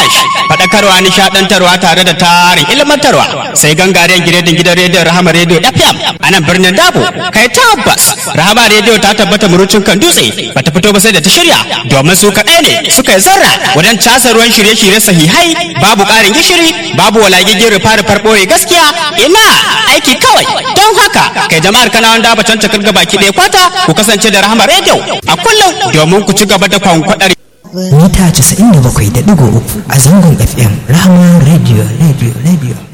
kash faɗakarwa nishaɗantarwa tare da tarin ilmantarwa sai gangaren giredin gidan rediyon rahama rediyo fm a nan birnin dabo kai tabbas rahama rediyo ta tabbata murucin kan dutse bata fito ba sai da ta shirya domin su kaɗai ne suka yi zarra wajen casa ruwan shirye-shirye sahihai babu ƙarin gishiri babu walagigin rufa-rufar ɓoye gaskiya ina aiki kawai don haka kai jama'ar kanawan daba can cakar gabaki ɗaya kwata ku kasance da rahama rediyo a kullum domin ku ci gaba da kwankwaɗar mita 97.3 a zangon fm rahama radio radio radio